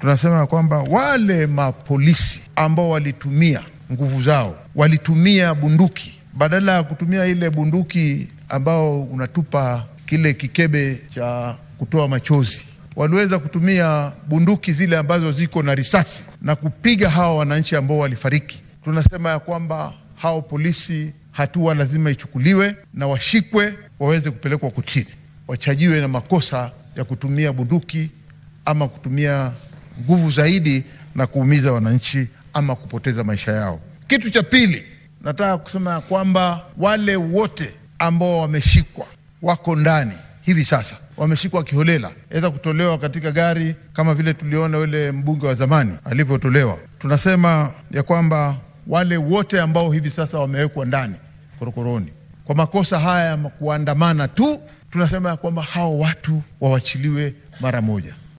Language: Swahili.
tunasema ya kwamba wale mapolisi ambao walitumia nguvu zao, walitumia bunduki badala ya kutumia ile bunduki ambao unatupa kile kikebe cha kutoa machozi, waliweza kutumia bunduki zile ambazo ziko na risasi na kupiga hawa wananchi ambao walifariki. Tunasema ya kwamba hao polisi, hatua lazima ichukuliwe na washikwe, waweze kupelekwa kotini, wachajiwe na makosa ya kutumia bunduki ama kutumia nguvu zaidi na kuumiza wananchi ama kupoteza maisha yao. Kitu cha pili, nataka kusema ya kwamba wale wote ambao wameshikwa wako ndani hivi sasa, wameshikwa kiholela, aweza kutolewa katika gari kama vile tuliona yule mbunge wa zamani alivyotolewa. Tunasema ya kwamba wale wote ambao hivi sasa wamewekwa ndani korokoroni kwa makosa haya ya kuandamana tu, tunasema ya kwamba hao watu wawachiliwe mara moja.